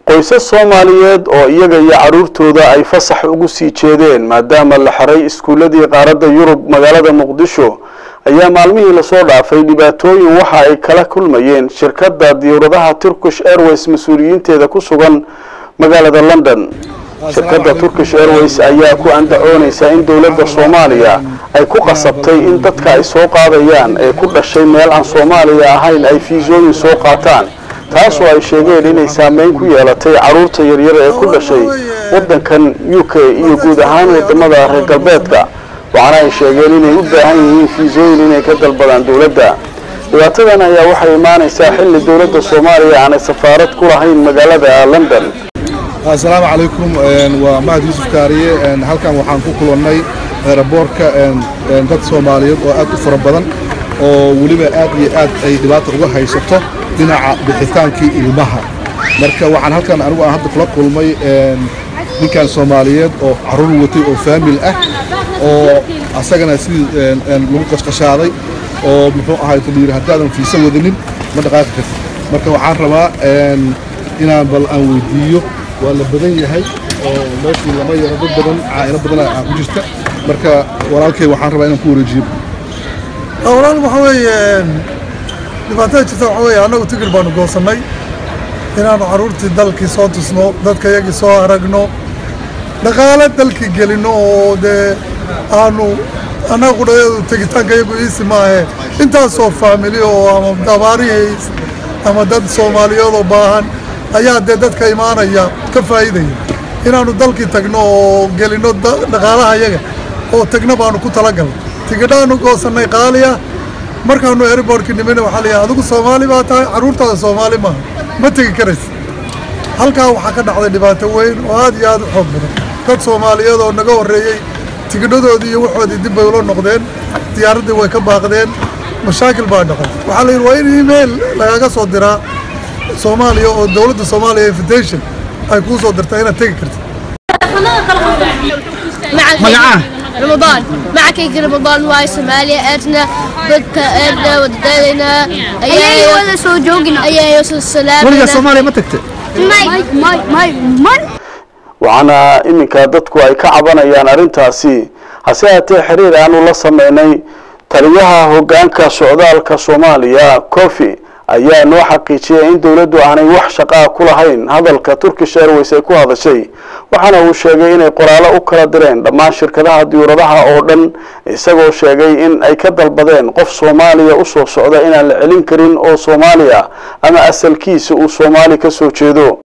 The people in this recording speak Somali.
qoysas soomaaliyeed oo iyaga iyo carruurtooda ay fasax ugu sii jeedeen maadaama la xiray iskuulladii qaaradda yurub magaalada muqdisho ayaa maalmihii lasoo dhaafay dhibaatooyin waxa ay kala kulmayeen shirkadda diyuuradaha turkish airways mas-uuliyiinteeda ku sugan magaalada london shirkadda turkish airways ayaa ku andacoonaysa in dowladda soomaaliya ay ku qasabtay in dadka ay soo qaadayaan ee ku dhashay meel aan soomaaliya ahayn ay fiisooyin soo qaataan taasoo ay sheegeen inay saameyn ku yeelatay carruurta yaryar ee ku dhashay waddankan u k iyo guud ahaan wadamada reer galbeedka waxaana ay sheegeen inay u baahan yihiin fiisooyin inay ka dalbadaan dowladda dhibaatadan ayaa waxay imaanaysaa xilli dowladda soomaaliya aanay safaarad ku lahayn magaalada london asalaamu calaykum waa mahad yuusuf kaariye halkan waxaan ku kulannay eeraboorka dad soomaaliyeed oo aad u fara badan oo weliba aad iyo aad ay dhibaata uga haysato dhinaca bixitaankii ilmaha marka waxaan halkan anigu aan hadda kula kulmay ninkan soomaaliyeed oo carruur watay oo faamil ah oo asagana sidii lagu qashqashaaday oo muxuu ahay layidhi haddaadan fiisa wadanin ma dhaqaaqi kartid marka waxaan rabaa inaan bal aan weydiiyo waa la badan yahay oo meeshii lama yaro dad badan caa'ilo badan aa ku jirta marka walaalkay waxaan rabaa inaan ku wareejiyo walaal waxa weeye dhibaatada jirta waxa weeye annagu tigir baanu goosannay inaannu carruurtii dalkii soo tusno dadka yagii soo aragno dhaqaale dalkii gelinno oo dee aanu annaga qudhadeedu tegitaanka iyagu iisi maahe intaasoo faamili oo ama dabaarihiis ama dad soomaaliyeed oo baahan ayaa dee dadka imaanaya ka faa'iidaya inaannu dalkii tagno oo gelinno dhaqaalaha yaga oo tagno baanu ku talagalnay tigidhaannu goosannay qaaliya markaannu airbortkii nimina waxaa layahay adigu soomaali baa tahay carruurtaada soomaali maaha ma tegi karaysa halkaa waxaa ka dhacday dhibaato weyn oo aad iyo aad u xoog badan dad soomaaliyeed oo naga horreeyey tigidhadoodii iyo waxoodii dib bay ula noqdeen diyaaraddii way ka baaqdeen mashaakil baa dhaqan waxaa la yidhi waa in email lagaga soo diraa soomaaliya oo dowladda soomaaliya invitation ay kuu soo dirtaa inaad tegi kartid مقعاه رمضان معك يجي رمضان واي سوماليا ادنا بدك ادنا وددنا ايا ولا سو جوجنا ايا يوصل السلام weligaa soomaaliya ma tagtay ماي ماي ماي ماي waxaana iminka dadku ay ka cabanayaan arrintaasi hase haatee xiriir aanu la sameynay taliyaha hoggaanka socdaalka soomaaliya cofi ayaa noo xaqiijiyay in dowladdu aanay wax shaqaa ku lahayn hadalka turkish airways ay ku hadashay waxaana uu sheegay inay qoraalo u kala direen dhammaan shirkadaha diyuuradaha oo dhan isagoo sheegay in ay ka dalbadeen qof soomaaliya u soo socda inaan la celin karin oo soomaaliya ama asalkiisa uu soomaali ka soo jeedo